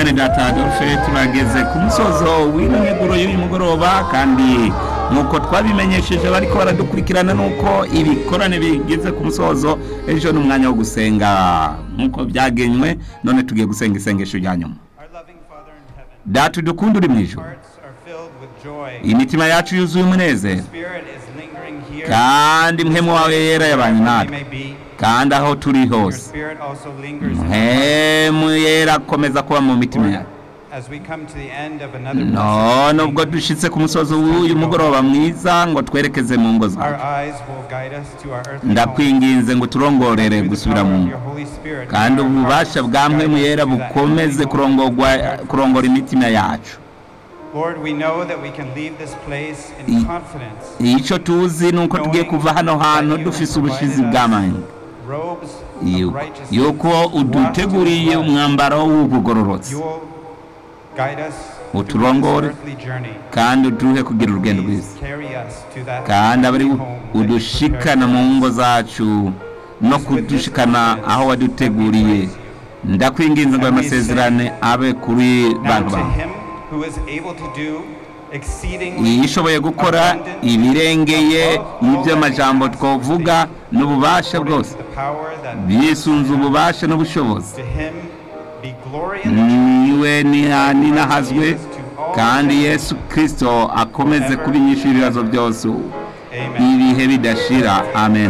mwene data adolphe turageze ku musozo w'ino miguro y'uyu mugoroba kandi nk'uko twabimenyesheje bariko baradukurikirana n'uko ibikorane bigeze ku musozo ejo ni umwanya wo gusenga nk'uko byagenywe none tugiye gusenga isengesho rya nyuma Our loving Father in heaven, data udukunda uri mu ijoro hearts are filled with joy. imitima yacu yuzuye umunezero Spirit is lingering here. kandi mpemu wawe yera yabanye wherever we natwe may be. kandi aho turi Your hose spirit also lingers in us. mpemu yera akomeza kuba mu mitima Lord, yacu as we come to the end of another none ubwo blessed dushitse ku musozi w'uyu mugoroba mwiza ngo twerekeze mu ngo our zacu eyes will guide us to our earthly home. ndakwinginze ngo turongorere Through the gusubira power mu of ngo your Holy Spirit, kandi may our ububasha hearts bwa guide mpemu us yera to that bukomeze heavenly home kurongorwa prepared for kurongora imitima yacu Lord, we know that we can leave this place in I- confidence. icyo tuzi ni uko tugiye kuva hano hantu dufise ubushizi bw'amahanga Robes Yu- of righteousness. yuko uduteguriye washed in blood. umwambaro w'ubugororotsi You will guide us Uturongore. through this earthly journey. kandi uduhe kugira urugendo Please rwiza carry us to that kandi abe ari heavenly home that you udushikana mu prepared ngo for us. zacu no kudushikana aho waduteguriye ndakwinginze ngo ayo masezerane abe kuri Now bantu to bawe him who is able to do exceedingly yishoboye gukora abundant ibirengeye above all y'ibyo that we amajambo ask or twavuga think, n'ububasha according bwose to the power that bisunze ububasha n'ubushobozi to him be glory in the church niwe nihani nahazwe kandi yesu kirisito akomeze kubinyisha ibibazo byose Amen. ibihe bidashira amen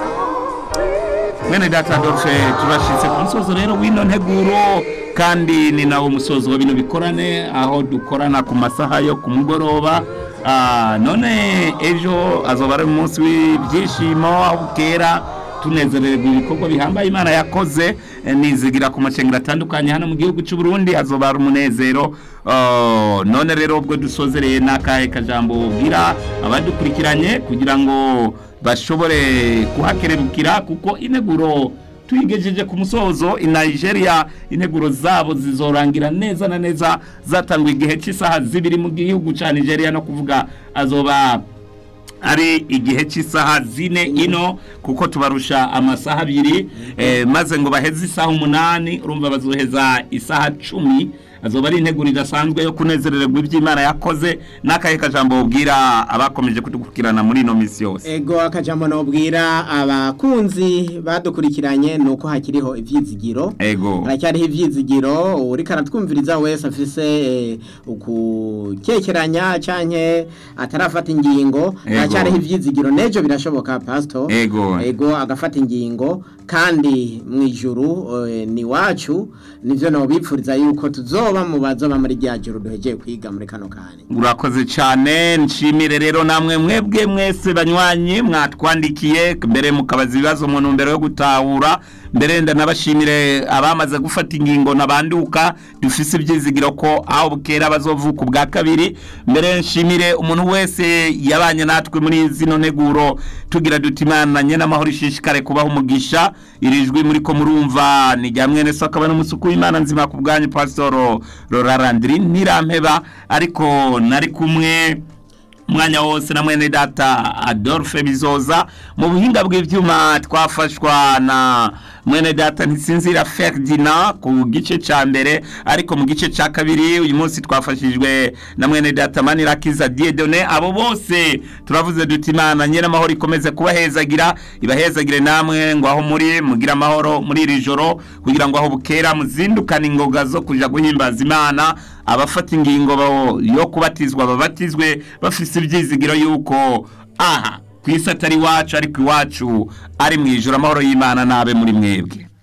mwene data adolphe turashitse ku musozo rero w'ino nteguro kandi ni nawo musozo wa bino bikorane aho dukorana ku masaha yo ku mugoroba Ah, none ejo azoba ari umunsi w'ibyishimo aho bukera tunezererwa ibikorwa bihambaye imana yakoze eh, nizigira ku macengero atandukanye hano mu gihugu cy'u Burundi azoba ari umunezero Oh, none rero ubwo dusozereye n'akahe kajambo bwira abadukurikiranye kugira ngo bashobore kuhakerebukira kuko integuro tuyigejeje ku musozo i Nigeria integuro zabo zizorangira neza na neza zatangwa igihe cy'isaha zibiri mu gihugu cya Nigeria no kuvuga azoba ari igihe cy'isaha zine ino kuko tubarusha amasaha abiri eh, maze ngo baheze isaha umunani urumva bazoheza isaha cumi azoba ari integuro idasanzwe yo kunezererwa iby'imana yakoze n'akahe kajambo ubwira abakomeje kudukurikirana muri ino minsi yose ego akajambo nobwira abakunzi badukurikiranye ni uko hakiriho ivyizigiro ego haracyariho ivyizigiro uriko aratwumviriza wese afise eh, ukukekeranya canke atarafata ingingo Ego. haracyariho ivyizigiro nejo birashoboka pastor Ego. ego agafata ingingo kandi mu ijuru eh, ni wacu nivyo nobipfuriza yuko tuzoba mu bazoba muri rya juru duhegeye kwiga muri kano kanya urakoze cyane nshimire rero namwe mwebwe mwese banywanyi mwatwandikiye mbere mukabaza ibibazo mu ntumbero yo gutahura mbere ndanabashimire abamaze gufata ingingo nabanduka dufise ibyizigiro ko aho bukera bazovuka ubwa kabiri mbere nshimire umuntu wese yabanye natwe muri zino nteguro tugira duti imana nye n'amahoro ishishikare kubaho umugisha iri jwi muri ko murumva ni rya mwene so akaba n'umusuku w'imana nzima ku bwanyu pasitoro rorarandiri ntirampeba ariko nari kumwe umwanya wose na mwene data adolphe bizoza mu buhinga bw'ibyuma twafashwa na mwene data ntisinzira ferdinand ku gice cya mbere ariko mu gice cya kabiri uyu munsi twafashijwe na mwene data manirakiza diedone abo bose turavuze duti imana nyine amahoro ikomeze kubahezagira ibahezagire namwe ngo aho muri mugire amahoro muri iri joro kugira ngo aho bukera muzindukane ingoga zo kuja guhimbaza imana abafata ingingo bo- yo kubatizwa babatizwe bafise ibyizigiro yuko aha ku isi atari iwacu ariko iwacu ari mu ijoro amahoro y'imana n'abe muri mwebwe